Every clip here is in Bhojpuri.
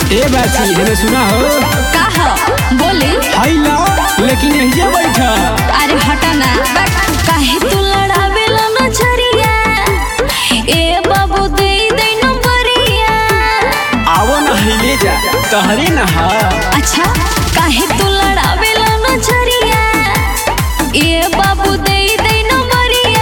ए बाची हमें सुना हो का हो बोले हाई ना लेकिन यही बैठ अरे हटा ना काहे तू लड़ावेला नजरिया ए बाबू दे दे नंबरिया आवो ना हिले जा तहरे ना हा अच्छा काहे तू लड़ावेला नजरिया ए बाबू दे दे नंबरिया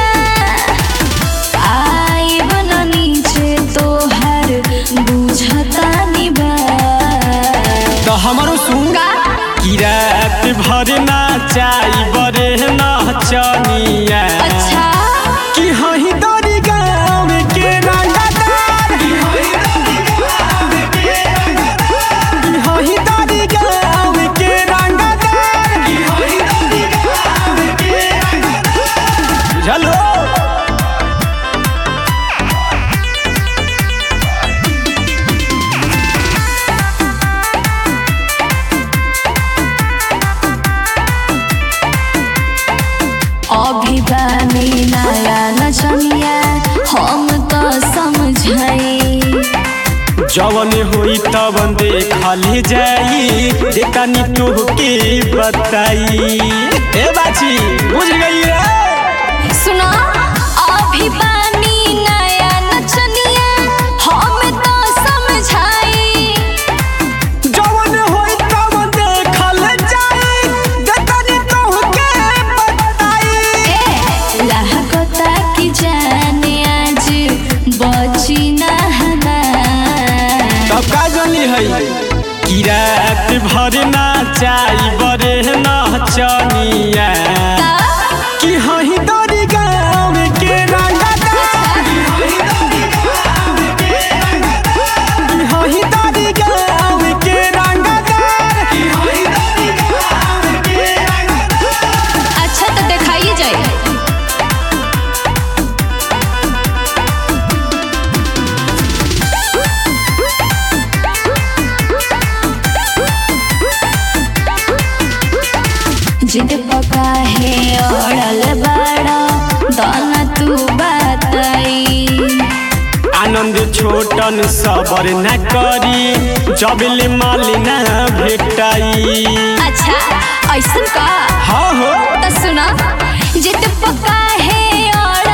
आई बना नीचे तोहर बुझता निबा तो हमारो सुन का कि रात भर ना चाई बरे नाचनिया अच्छा कि हही दरी गाँव के रंगदार कि हही दरी गाँव के रंगदार बुझलो अभी बानी नया नचनिया हम तो समझाई जवन होई तवन देखल जाई देखनी तोहके बताई ए बाची बुझ गई रे सुना अभी बानी नया नचनिया हम तो समझाई जवन होई तवन देखल जाई देखनी तोहके बताई ए लहकता की जाने आज बची ना हमार तब का जली है कि रात भर नाचाई बरे नचनिया कि हही दरी गाँव के रंगदार कि हही दरी गाँव के रंगदार अच्छा तो दिखाइए जाए जिद पका है ओढ़ल बड़ा दाना तू बताई आनंद छोटन सबर न करी जबले माल न भेटाई अच्छा ऐसन का हाँ हो तो सुना जिद पका है और